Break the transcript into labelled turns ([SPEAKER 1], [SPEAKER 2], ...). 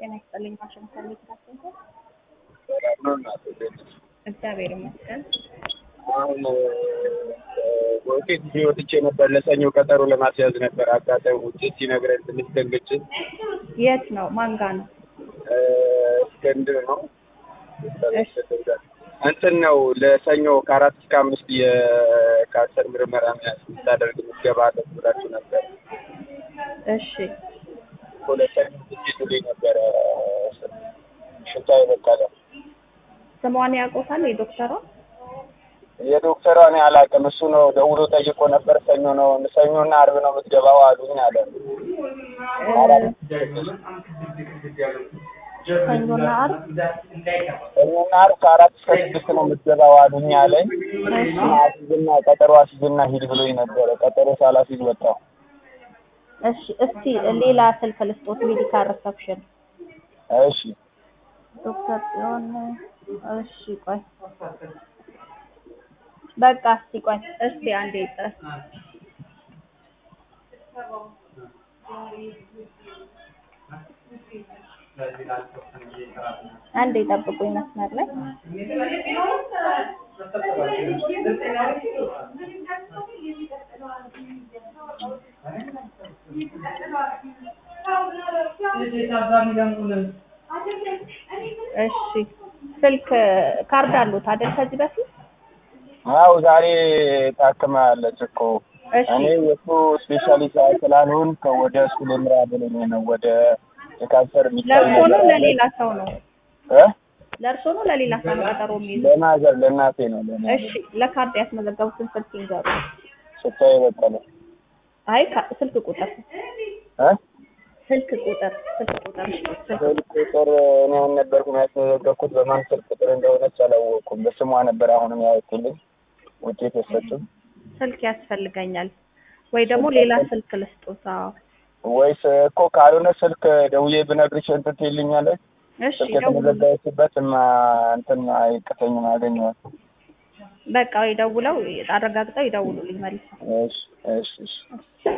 [SPEAKER 1] ጤና ይስጥልኝ። ማሽን ፈልግ ታስንኩ።
[SPEAKER 2] ሰላም ነው እናቴ እንዴት ነሽ?
[SPEAKER 1] እግዚአብሔር ይመስገን።
[SPEAKER 2] አሁን ውጤት ይዤ ወጥቼ ነበር ለሰኞ ቀጠሮ ለማስያዝ ነበር። አጋጣሚ ውጤት ሲነግረን ትንሽ ደንግጬ
[SPEAKER 1] የት ነው? ማን ጋ ነው?
[SPEAKER 2] እስክንድር ነው እንትን ነው ለሰኞ ከአራት እስከ አምስት የካንሰር ምርመራ ስታደርግ ምትገባ አለች ብላችሁ ነበር።
[SPEAKER 1] እሺ
[SPEAKER 2] ሁለተኛ ትሄዱልኝ ነበረ ሽታ የበቀለ
[SPEAKER 1] ስሟን ያውቁታል? የዶክተሯ
[SPEAKER 2] የዶክተሯ እኔ አላውቅም። እሱ ነው ደውሎ ጠይቆ ነበር። ሰኞ ነው ሰኞና አርብ ነው የምትገባው አሉኝ አለ።
[SPEAKER 1] ሰኞና ዓርብ
[SPEAKER 2] ሰኞና አርብ ከአራት እስከ ስድስት ነው የምትገባው አሉኝ አለኝ። አስይዝና ቀጠሮ አስይዝና ሂድ ብሎኝ ነበረ። ቀጠሮ ሳላስይዝ ወጣሁ።
[SPEAKER 1] እሺ እስቲ ሌላ ስልክ ልስጦት። ሜዲካል ሪሰፕሽን
[SPEAKER 2] እሺ
[SPEAKER 1] ዶክተር ጽዮን እሺ ቆይ በቃ እስቲ ቆይ እስቲ አንዴ ጥረት አንዴ ጠብቁኝ መስመር ላይ እሺ ስልክ ካርድ አሉት አይደል ከዚህ በፊት
[SPEAKER 2] አው ዛሬ ታክማለች እኮ
[SPEAKER 1] እሺ
[SPEAKER 2] እኔ የእሱ ስፔሻሊስት ስላልሆን ወደ እሱ ልምራ ብሎኝ ነው ወደ የካንሰር የሚታይ
[SPEAKER 1] ለእርሶ ነው
[SPEAKER 2] ነገር አለ።
[SPEAKER 1] ለሌላ ሰው ነው
[SPEAKER 2] እ
[SPEAKER 1] ለእርሶ ነው ለሌላ ሰው ነው ቀጠሮ የሚይዙ
[SPEAKER 2] ለማዘር ለእናቴ ነው ለእናቴ
[SPEAKER 1] እሺ ለካርድ ያስመዘገቡትን ስልክ ይንገሩ
[SPEAKER 2] ስታይ በቀለ
[SPEAKER 1] አይ ካ- ስልክ ቁጥር
[SPEAKER 2] እ
[SPEAKER 1] ስልክ ቁጥር ስልክ ቁጥር ስልክ
[SPEAKER 2] ስልክ ቁጥር እኔ አልነበርኩም ያስመዘገብኩት በማን ስልክ ቁጥር እንደሆነች አላወቅኩም። በስሟ ነበር አሁንም ያወጡልኝ ውጤት የሰጡኝ።
[SPEAKER 1] ስልክ ያስፈልገኛል ወይ ደግሞ ሌላ ስልክ ልስጦት አዎ
[SPEAKER 2] ወይስ እኮ ካልሆነ ስልክ ደውዬ ብነግርሽ እንትን ትይልኛለች።
[SPEAKER 1] እሺ
[SPEAKER 2] ስልክ
[SPEAKER 1] ደውሉ
[SPEAKER 2] የተመዘገበችበት ማ እንትን አይቅተኝም አገኘዋል።
[SPEAKER 1] በቃ ይደውለው አረጋግጠው ይደውሉልኝ መልሰው
[SPEAKER 2] እሺ እሺ እሺ